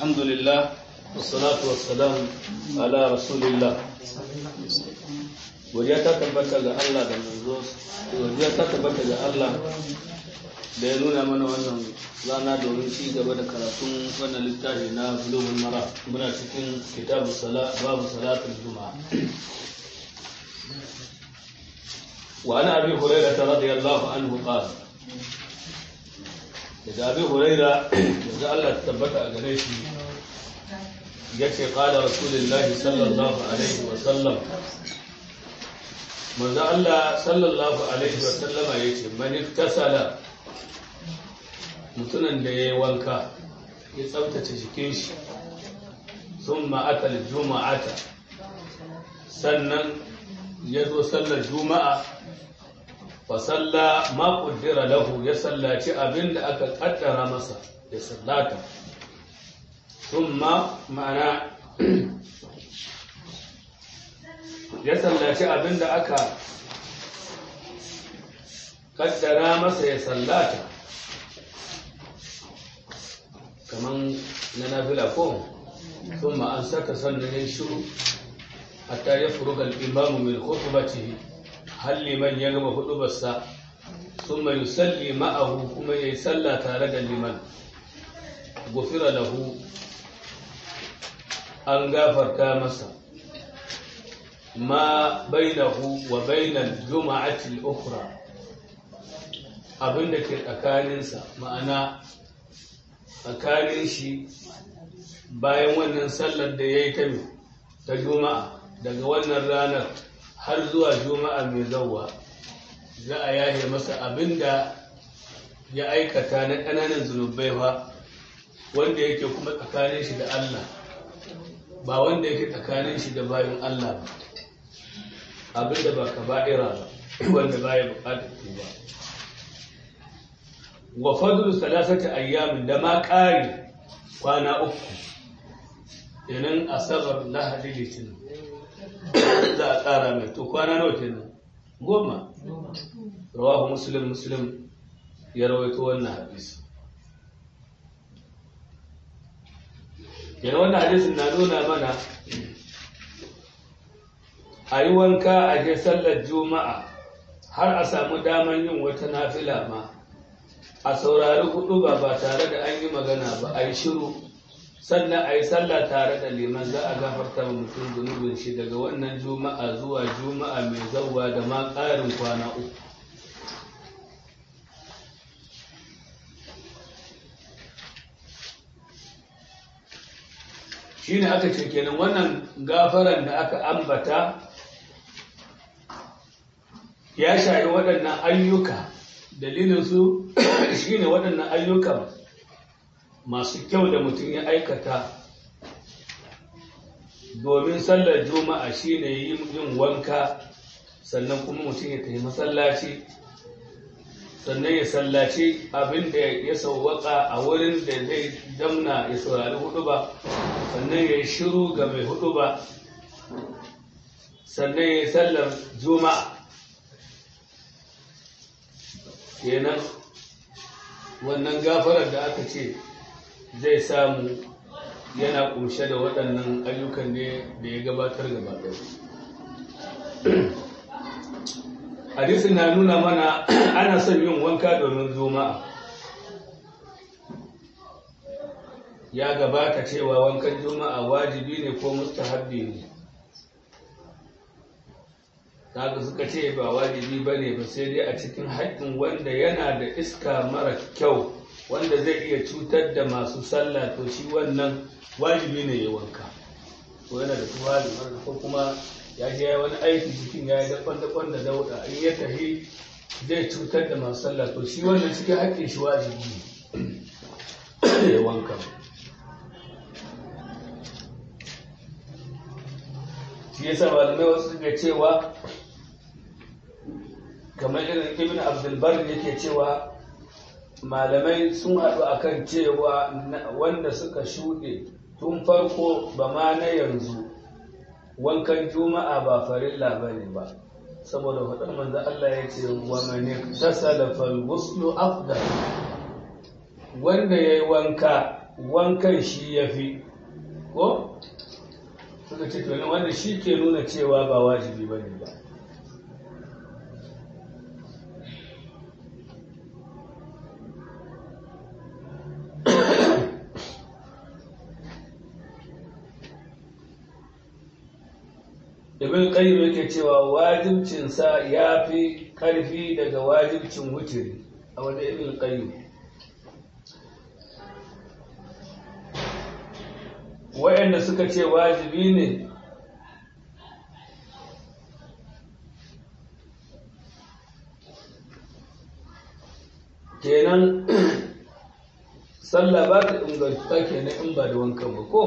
الحمد لله والصلاة والسلام على رسول الله godiya ta tabbata ga Allah da manzo godiya ta tabbata ga Allah da ya nuna mana wannan rana domin ci gaba da karatun wannan littafi na bulugul mara muna cikin kitabu sala babu salatul juma'a wa ana abi hurairah radiyallahu anhu qala daga abi hurairah da Allah ta tabbata a gare shi yace qala rasulullahi sallallahu alaihi wa sallam manzo Allah sallallahu alaihi wa sallama yace man iktasala mutumin da yayi wanka ya tsaftace jikin shi thumma atal juma'ata sannan ya zo sallar juma'a fa salla ma qaddara lahu ya sallaci abinda aka kaddara masa ya sallata thumma ma'ana ya sallaci abin da aka kaddara masa ya sallata kaman na nafila ko sun an saka sannan ya shiru hatta ya furuga imamu min khutbatihi har liman ya gama hudubarsa sun mai yusalli ma'ahu kuma ya yi salla tare da liman gufira lahu an gafarta masa ما بينه وبين الجمعة الأخرى abin da ke tsakaninsa ma'ana tsakanin shi bayan wannan sallar da ya yi ta ta juma'a daga wannan ranar har zuwa juma'a mai zauwa za a yahe masa abin da ya aikata na ƙananan zunubai fa wanda yake kuma tsakanin shi da Allah ba wanda yake tsakanin shi da bayan Allah ba abinda ba ka ba'ira ba wanda ba ya bukatar tuba wa fadlu salasati ayyamin da ma ƙari kwana uku idan asabar lahadi litinin za a ƙara mai to kwana nawa kenan goma rawahu muslim muslim ya rawaito wannan hadisi yana wannan hadisin na nuna mana a yi wanka a je sallar juma'a har a samu daman yin wata nafila ma a saurari hudu ba ba tare da an yi magana ba a yi shiru sannan a yi sallah tare da liman za a gafarta wa mutum zunubin shi daga wannan juma'a zuwa juma'a mai zauwa da ma ƙarin kwana uku shi ne aka ce kenan wannan gafaran da aka ambata ya shayi waɗannan ayyuka dalilinsu shi ne waɗannan ayyukan masu kyau da mutum ya aikata domin sallar juma'a shi ne yin wanka sannan kuma mutum ya tafi masallaci sannan ya sallaci abin da ya sauwaka a wurin da zai damna ya saurari hudu ba sannan ya yi shiru ga mai hudu ba sannan ya yi sallar juma'a kenan wannan gafarar da aka ce zai samu yana kunshe da waɗannan ayyukan ne da ya gabatar gaba hadisin na nuna mana ana son yin wanka domin juma'a ya gabata cewa wankan juma'a wajibi ne ko mustahabbi ne kaga suka ce ba wajibi ba ne ba sai dai a cikin haƙƙin wanda yana da iska mara kyau wanda zai iya cutar da masu sallah to shi wannan wajibi ne ya wanka ko yana da tuwali ko kuma ya je ya wani aiki cikin ya yi dakon-dakon da dauda in ya tafi zai cutar da masu sallah to shi wannan cikin haƙƙin shi wajibi ne ya wanka shi yasa malamai wasu suka cewa kamar irin ibn abdulbar yake cewa malamai sun haɗu akan cewa wanda suka shuɗe tun farko ba ma na yanzu wankan juma'a ba farilla ba ne ba saboda faɗar manzo Allah ya ce wa man tasala fal ghuslu afdal wanda yayi wanka wankan shi ya fi ko suka ce to wanda shi ke nuna cewa ba wajibi ba ne ba ibn qayyim yake cewa wajibcinsa ya fi ƙarfi daga wajibcin wutiri a wajen ibn qayyim wayanda suka ce wajibi ne kenan sallah ba ta inganta kenan in ba da wankan ba ko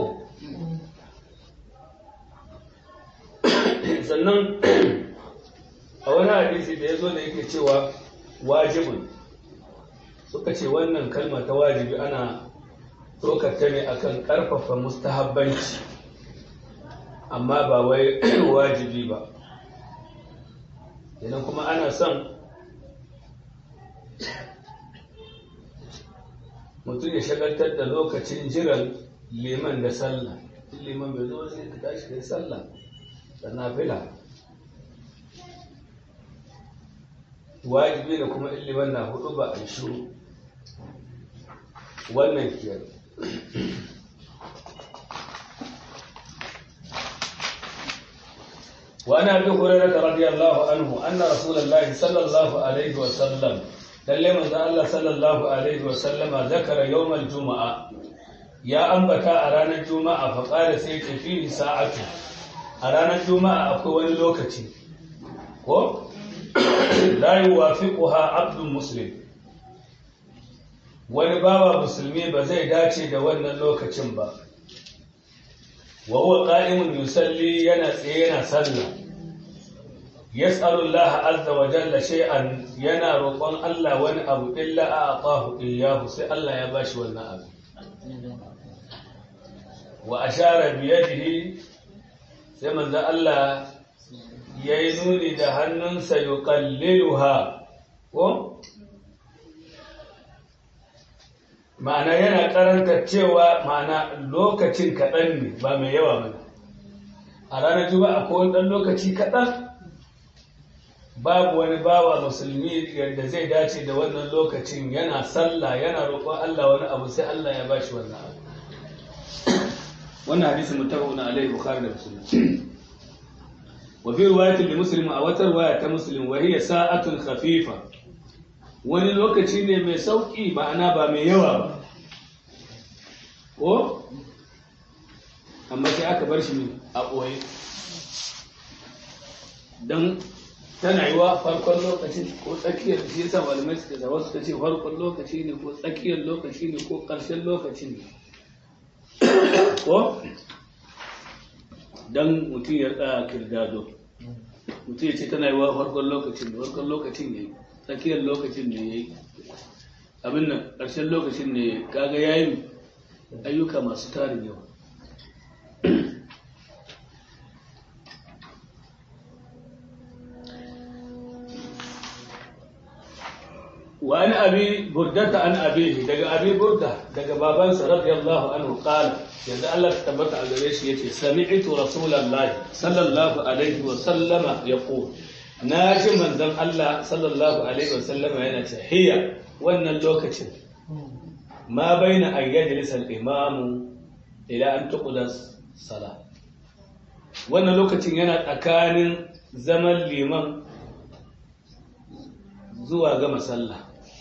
sannan a wani hadisi da ya zo da yake cewa wajibin suka ce wannan kalma ta wajibi ana ta ne akan karfafa mustahabbanci amma ba wai wajibi ba idan kuma ana son mutum ya shagaltar da lokacin jiran liman da sallah liman bai zo sai ka tashi da sallah da nafila wajibi da kuma iliman na hudu ba a shiru wannan kiyar وعن ابي هريره رضي الله عنه ان رسول الله صلى الله عليه وسلم lalle manzo Allah sallallahu alaihi wa sallama zakara yawmal juma'a ya ambata a ranar juma'a fa qala sai ce fi sa'atu a ranar juma'a akwai wani lokaci ko la yuwafiquha abdun muslim wani bawa musulmi ba zai dace da wannan lokacin ba wa huwa qa'imun yusalli yana tsaye yana sallah yas'alu Allah azza wa jalla shay'an yana roƙon Allah wani abu illa a'tahu iyyahu sai Allah ya bashi wannan abu wa ashara bi yadihi sai manzo Allah yayi nuni da hannunsa yuqalliluha ko ma'ana yana karanta cewa ma'ana lokacin kaɗan ne ba mai yawa ba a ranar juma'a ko wani ɗan lokaci kaɗan babu wani bawa musulmi yadda zai dace da wannan lokacin yana sallah yana roƙon Allah wani abu sai Allah ya bashi wannan abu wannan hadisi muttafaqun alaihi bukhari da muslim wa fi riwayatin li muslim a wata riwaya ta muslim wa hiya sa'atun khafifa wani lokaci ne mai sauki ma'ana ba mai yawa ba ko amma sai aka bar shi a ɓoye don tana yi wa farkon lokacin ko tsakiyar shi yasa malamai suka zaba suka ce farkon lokaci ne ko tsakiyar lokaci ne ko ƙarshen lokaci ne ko don mutum ya tsaya kirdado mutum ya ce tana yi wa farkon lokacin ne farkon lokacin ne tsakiyar lokacin ne ya yi abin nan ƙarshen lokacin ne kaga ya yi ayyuka masu tarin yawa وعن أبي بردة عن أبيه دقى أبي بردة دقى بابانس رضي الله عنه قال يدى الله تبت على ليش يتي سمعت رسول الله صلى الله عليه وسلم يقول ناجي من ذن الله صلى الله عليه وسلم هنا هي وأن اللوكة ما بين أن يجلس الإمام إلى أن تقضى الصلاة وأن اللوكة ينا أكان زمن liman zuwa gama sallah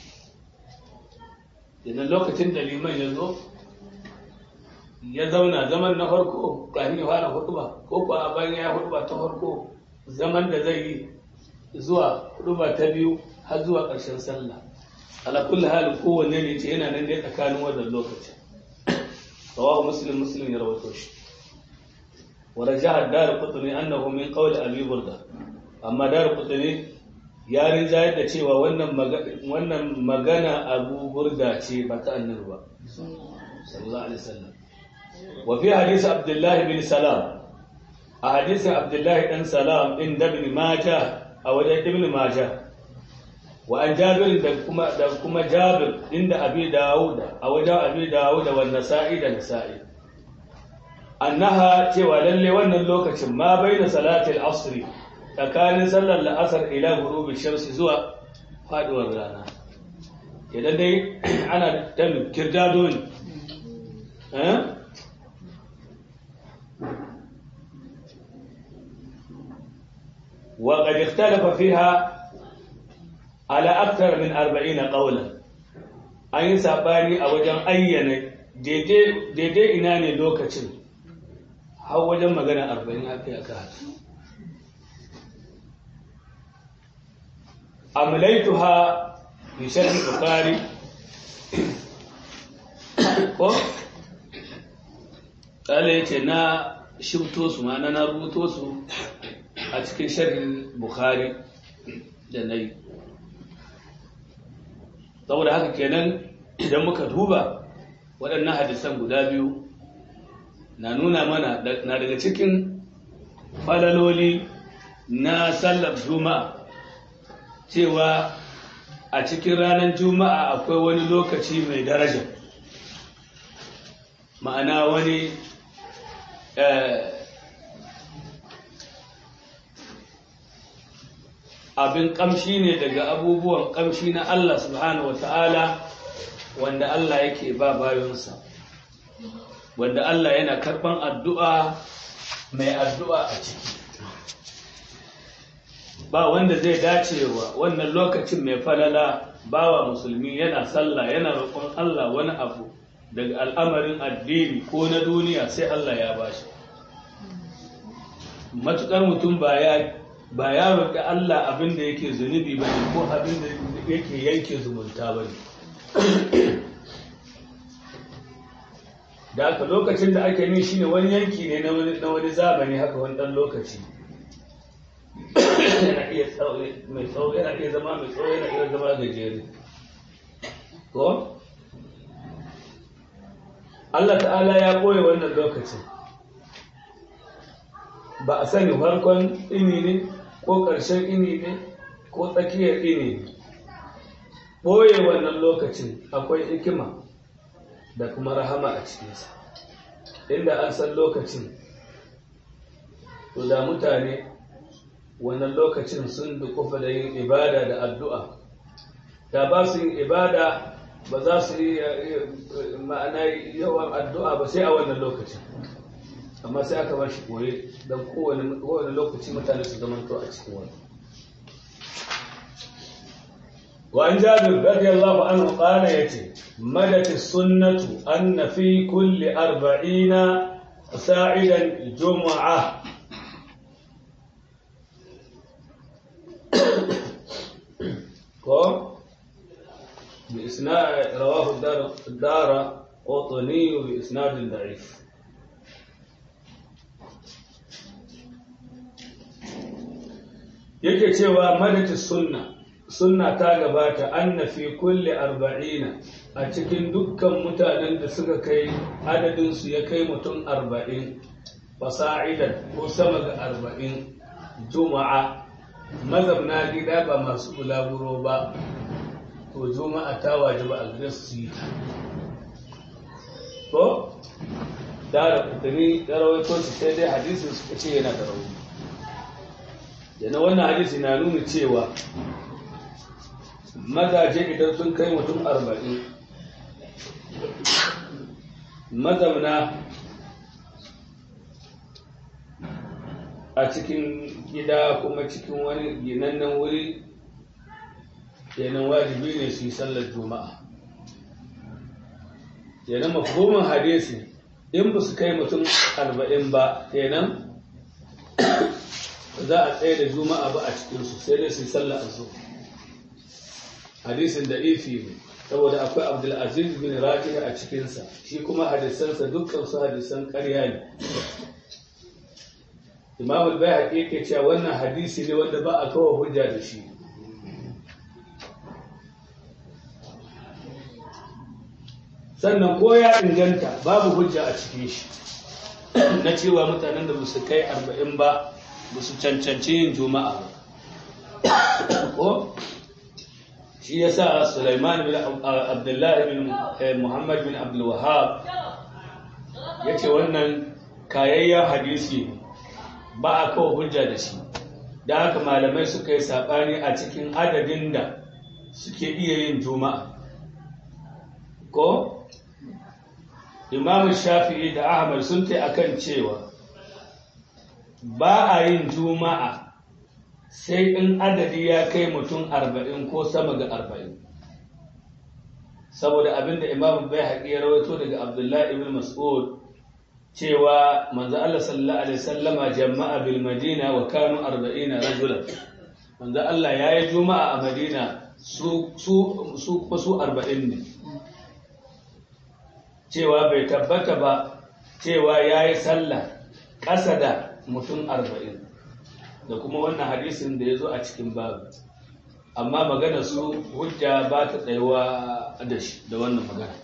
idan lokacin da liman ya zo ya zauna zaman na farko kafin ya fara hutuba ko kuwa bayan ya hutuba ta farko zaman da zai yi zuwa hutuba ta biyu har zuwa ƙarshen sallah ala kulli hali kowanne ne ce yana nan dai tsakanin wannan lokacin rawahu muslim muslim ya rawaito shi wa rajaha ad-darqutni annahu min qawli abi burda amma darqutni ya rinjayar da cewa wannan magana abu burda ce ba ta annabi ba sallallahu alaihi wasallam wa fi hadisi abdullahi bin salam a hadisin abdullahi dan salam inda ibn majah a wajen ibn majah wa an jabir da kuma da kuma jabir inda abi dawuda a wajen abi dawuda wa nasa'i da nasa'i annaha cewa lalle wannan lokacin ma baina salatil asri tsakanin sallar la'asar ila gurubi shamsi zuwa faduwar rana idan dai ana ta kirdado ne وقد اختلف فيها على أكثر من أربعين قولا أي ساباني أو جن أينا daidai ina ne lokacin har wajen magana arba'in aka yi aka haka amlaituha bi sharhi bukhari ko kala yace na shibto su ma na rubuto su a cikin sharhin bukhari da nayi saboda haka kenan idan muka duba waɗannan hadisan guda biyu na nuna mana na daga cikin falaloli na sallar juma'a cewa a cikin ranar juma'a akwai wani lokaci mai daraja ma'ana wani abin kamshi ne daga abubuwan kamshi na Allah subhanahu wata'ala wanda Allah yake ba bayonsa wanda Allah yana karban addu'a mai addu'a a ciki ba wanda zai dacewa wannan lokacin mai falala bawa musulmi yana sallah yana roƙon Allah wani abu daga al'amarin addini ko na duniya sai Allah ya bashi matukar mutum ba ya ba ya roƙi Allah abin da yake zunubi ba ne ko abin da yake yanke zumunta ba ne da aka lokacin da ake ni shine wani yanki ne na wani zamani haka wani ɗan lokaci yana iya mai tsawo yana iya zama mai tsawo yana iya zama gajere ko Allah ta'ala ya ɓoye wannan lokacin ba a sani farkon ini ne ko ƙarshen ini ne ko tsakiyar ini ne ɓoye wannan lokacin akwai hikima da kuma rahama a cikinsa inda an san lokacin to da mutane wannan lokacin sun dukufa da yin ibada da addu'a da ba su yin ibada ba za su yi ma'ana yawan addu'a ba sai a wannan lokacin amma sai aka ba shi koye don kowane lokaci mutane su zamanto a cikin wani وعن جابر رضي الله عنه قال يتي مدت السنة أن في كل أربعين ساعدا جمعة بإسناد رواه الدار, الدار قطني بإسناد ضعيف yake cewa madati sunna sunna ta gabata anna fi kulli arba'ina a cikin dukkan mutanen da suka kai adadin su ya kai mutum arba'in fasa'idan ko sama ga arba'in juma'a mazabna gida ba masu bulaguro ba to juma'a ta wajiba a gare su yi ko da da kutani da rawaito shi sai dai hadisin suka ce yana da rauni yana wannan hadisi na nuna cewa mazaje idan sun kai mutum arba'in mazamna a cikin gida kuma cikin wani ginannen wuri kenan wajibi ne su yi sallar juma'a kenan mafhumin hadisi in ba su kai mutum arba'in ba kenan za a tsaye da juma'a ba a cikinsu sai dai su yi sallar azu hadisin da ifi ne saboda akwai abdulaziz bin raji a cikinsa shi kuma hadisansa dukkan su hadisan ƙarya ne imam al-bayhaqi yake cewa wannan hadisi ne wanda ba a kawo hujja da shi sannan ko ya inganta babu hujja a cikin shi na cewa mutanen da su kai arba'in ba ba su cancanci yin juma'a ba ko shi ya sa Sulaiman bin Abdullahi bin Muhammad bin Abdul Wahab ya ce wannan kayayyen hadisi ba a kawo hujja da shi da haka malamai suka yi saɓani a cikin adadin da suke iya yin juma'a ko imamu shafi'i da ahmad sun ta akan cewa ba a yin juma'a sai in adadi ya kai mutum arba'in ko sama ga arba'in saboda abinda imamu bai haƙi ya rawaito daga abdullahi ibn mas'ud cewa manzo Allah sallallahu alaihi wasallama jama'a bil madina wa kanu 40 rajulan manzo Allah yayi juma'a a madina su su su su 40 ne cewa bai tabbata ba cewa yayi sallah ƙasa da mutum 40 da kuma wannan hadisin da yazo a cikin babu amma magana su hujja ba ta tsayuwa da shi da wannan magana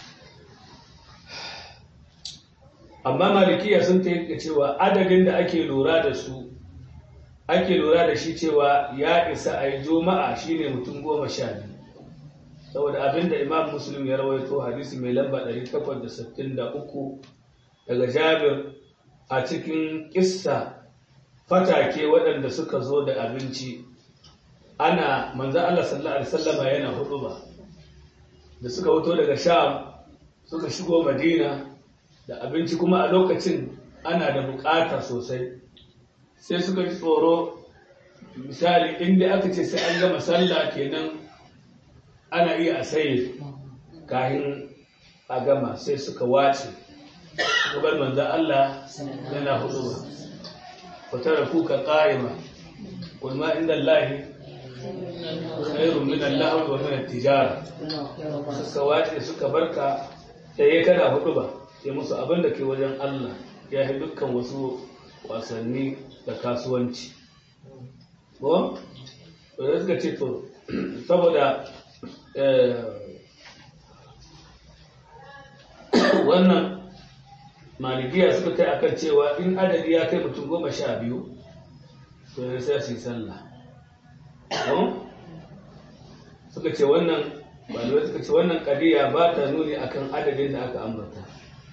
amma malikiya sun ta yi cewa adadin da ake lura da su ake lura da shi cewa ya isa a yi juma'a shine mutum goma sha biyu saboda abinda imam muslim ya rawaito hadisi mai lamba 863 daga jabir a cikin kissa fatake waɗanda suka zo da abinci ana manzo Allah sallallahu alaihi wasallama yana hudu ba da suka wuto daga sham suka shigo madina da abinci kuma a lokacin ana da bukata sosai sai suka ji tsoro misali inda aka ce sai an gama sallah kenan ana iya a saye kahin a gama sai suka wace bar manzan Allah yana hudu ba fatara kuka ƙa'ima kulma inda Allahi khairun min Allah wa min tijara suka wace suka barka sai kana hudu ba ya musu abin da ke wajen Allah ya yi dukkan wasu wasanni da kasuwanci. Ko? da suka ce to, saboda wannan malikiya suka kai akan cewa in adadi ya kai mutum goma sha biyu to ya sai su yi sallah. Suka ce wannan malamai suka ce wannan kadiya ba ta nuni akan adadin da aka ambata.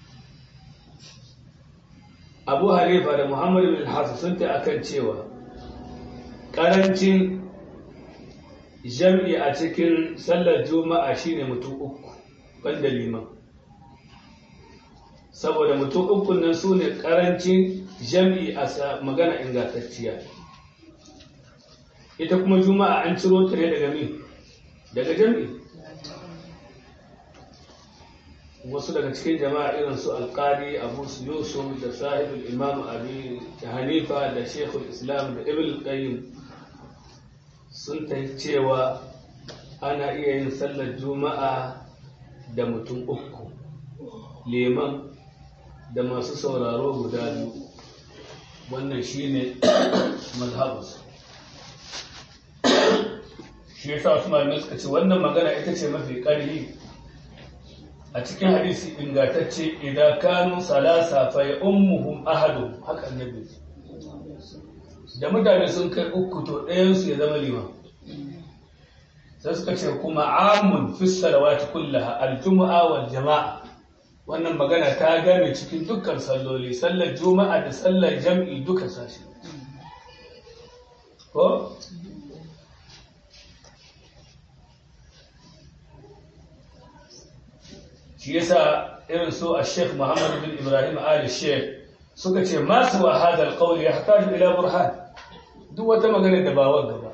abu hanifa da muhammad bin hassan sun ta akan cewa karancin jam'i a cikin sallar juma'a shine mutum uku banda liman saboda mutum uku nan su ne karancin jam'i a magana ingantacciya ita kuma juma'a an ciro ta ne daga min daga jam'i wasu daga cikin jama'a irin su alƙali abu su yusuf da sahibul imam abi hanifa da shekul islam da ibn qayyim sun ta cewa ana iya yin sallar juma'a da mutum uku leman da masu sauraro guda biyu wannan shine mazhabus shi yasa wasu malamai suka ce wannan magana ita ce mafi ƙarfi a cikin hadisi ingantacce idan kanu salasa fa ya ummuhum ahadu haka annabi da mutane sun kai uku to ɗayan su ya zama liman sai suka ce kuma amun fi salawati kullaha aljum'a wal jama'a wannan magana ta game cikin dukkan salloli sallar juma'a da sallar jam'i duka sashi ko shi yasa irin su a sheikh muhammad bin ibrahim ali sheikh suka ce masu wa hadal qawli yahtaju ila burhan duk wata magana da ba wanda ba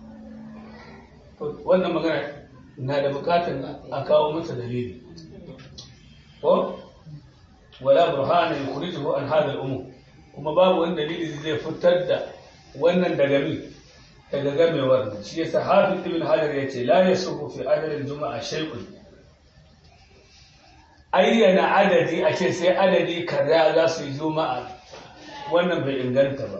wannan magana na da bukatun a kawo mata dalili ko wala burhan yukhrijuhu an hadha al-umum kuma babu wani dalili zai fitar da wannan daga mi daga gamewar shi yasa hafiz ibn hajar yace la yasuhu fi adad al-juma'a shay'un ayyana adadi a ce sai adadi kaza za su yi juma'a wannan bai inganta ba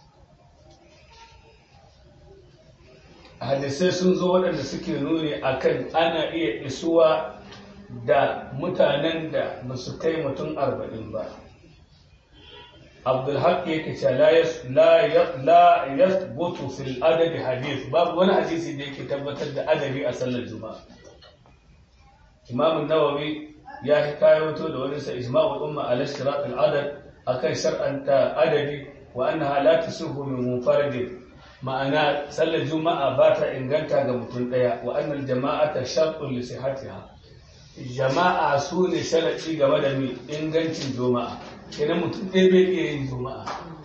hadisai sun zo waɗanda suke nuni akan ana iya isuwa da mutanen da ba su kai mutum arba'in ba abdulhaq yake cewa la yas la la yathbutu fil adad hadith babu wani hadisi da yake tabbatar da adabi a sallar juma'a imam an-nawawi ya hikayato da wani sa ijma'u umma ala ishtirak al-adad akan shar'anta adadi wa annaha la tasuhu min munfarid ma'ana sallar juma'a ba ta inganta ga mutum daya wa annal jama'ata shartun li sihhatiha jama'a su ne sharadi game da mi ingancin juma'a kenan mutum ɗaya bai iya yin juma'a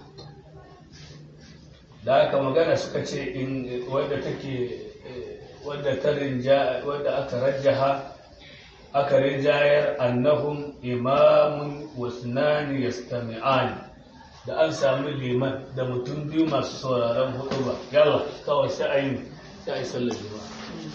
da aka magana suka ce in wadda take wadda ta rinja wadda aka rajjaha aka rinjayar annahum imamun wasnani yastami'an da an samu liman da mutum biyu masu sauraron hudu ba yalla kawai sai a yi sai a yi sallar juma'a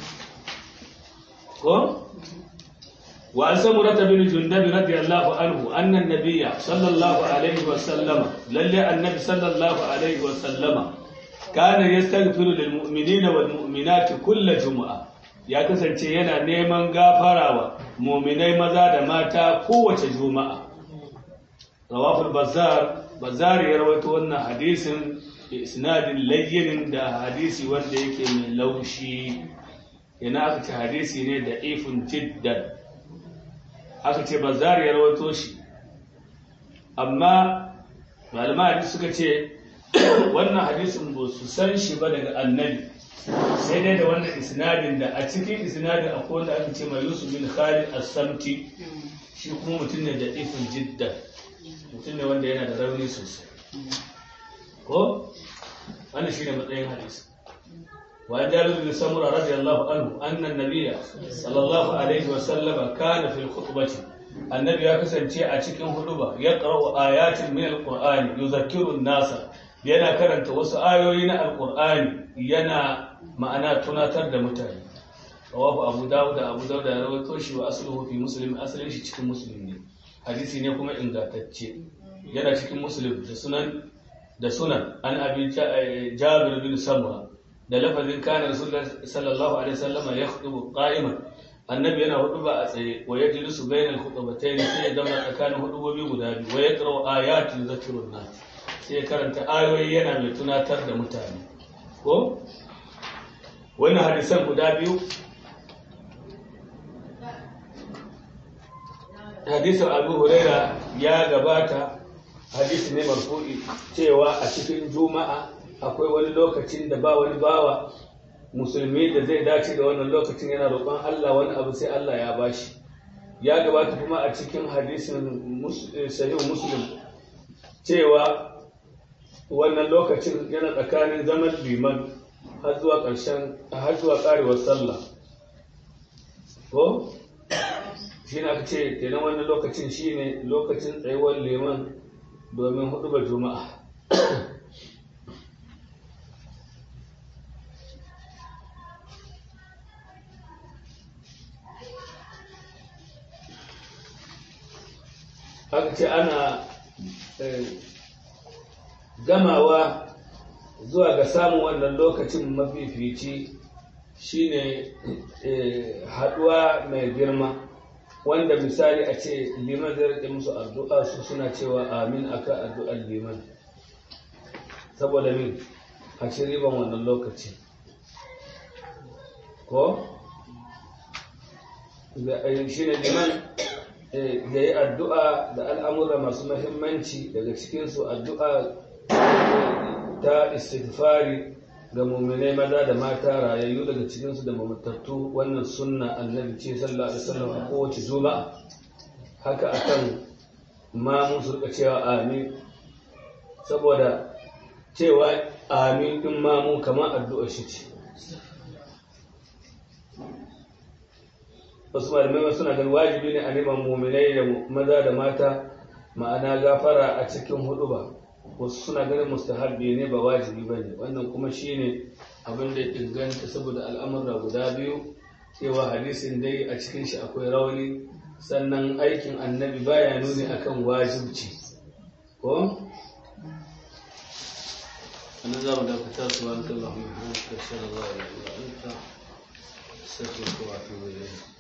ko وعن سمرة بن جندب رضي الله عنه أن النبي صلى الله عليه وسلم للي النبي صلى الله عليه وسلم كان يستغفر للمؤمنين والمؤمنات كل جمعة ya kasance yana neman gafarawa muminai maza da mata kowace juma'a rawaful bazar bazar ya rawaito wannan hadisin isnadin layyinin da hadisi wanda yake mai laushi yana aka ce hadisi ne da ifin jiddan aka ce bazar ya rawato shi amma malama hadisi suka ce wannan hadisin ba su san shi ba daga annabi sai dai da wannan isnadin da a cikin isnadin akwai wanda aka ce mai yusuf bin khalid as-samti shi kuma mutum ne da ifin jiddan mutum ne wanda yana da rauni sosai ko wannan shine matsayin hadisi وعن جابر بن سمرة رضي الله عنه أن النبي صلى الله عليه وسلم كان في الخطبة النبي يكسن شيء أشكن خطبة يقرأ آيات من القرآن يذكر الناس yana karanta wasu ayoyi na alkur'ani yana ma'ana tunatar da mutane rawahu abu dawud da abu dawud ya rawaito shi wa asluhu fi muslim asalin shi cikin muslim ne hadisi ne kuma ingantacce yana cikin muslim da sunan da sunan an abi jabir bin samura da lafazin kana rasulullah sallallahu alaihi wasallam ya khutubu qa'iman annabi yana huduba a tsaye wa yajlisu bainal khutbatayn sai ya zama tsakanin hudubobi guda biyu wa yaqra'u ayatin zakrun nas sai ya karanta ayoyi yana mai tunatar da mutane ko wannan hadisan guda biyu hadisin abu huraira ya gabata hadisi ne marfu'i cewa a cikin juma'a akwai wani lokacin da ba wani bawa musulmi da zai dace da wannan lokacin yana roƙon Allah wani abu sai Allah ya bashi ya gabata kuma a cikin hadisin sahih muslim cewa wannan lokacin yana tsakanin zaman liman har zuwa ƙarshen har zuwa ƙarewar sallah ko shi ne aka ce kenan wannan lokacin shine lokacin tsayuwar liman domin hudu ba juma'a aka ce ana gamawa zuwa ga samun wannan lokacin mafifici shine haduwa mai girma wanda misali a ce liman zai rike musu addu'a su suna cewa amin aka addu'ar liman saboda min a ci riban wannan lokaci ko shi ne liman da yi addu'a da al'amura masu mahimmanci daga cikinsu addu'a ta istighfari ga muminai maza da mata rayayyu daga cikinsu da mamattattu wannan sunna annabi ce sallallahu alaihi wasallam a kowace juma'a haka akan mamun su rika cewa amin saboda cewa amin din mamu kamar addu'ar shi ce wasu malamai suna ganin wajibi ne a neman muminai da maza da mata ma'ana gafara a cikin hudu ba wasu suna ganin mustahabbi ne ba wajibi ba ne wannan kuma shi ne abin da inganta saboda al'amurra guda biyu cewa hadisin dai a cikin shi akwai rauni sannan aikin annabi baya nuni akan wajibci ko أنا ذا ولا كتاب سبحانك اللهم وبحمدك أشهد أن لا إله إلا أنت أستغفرك وأتوب إليك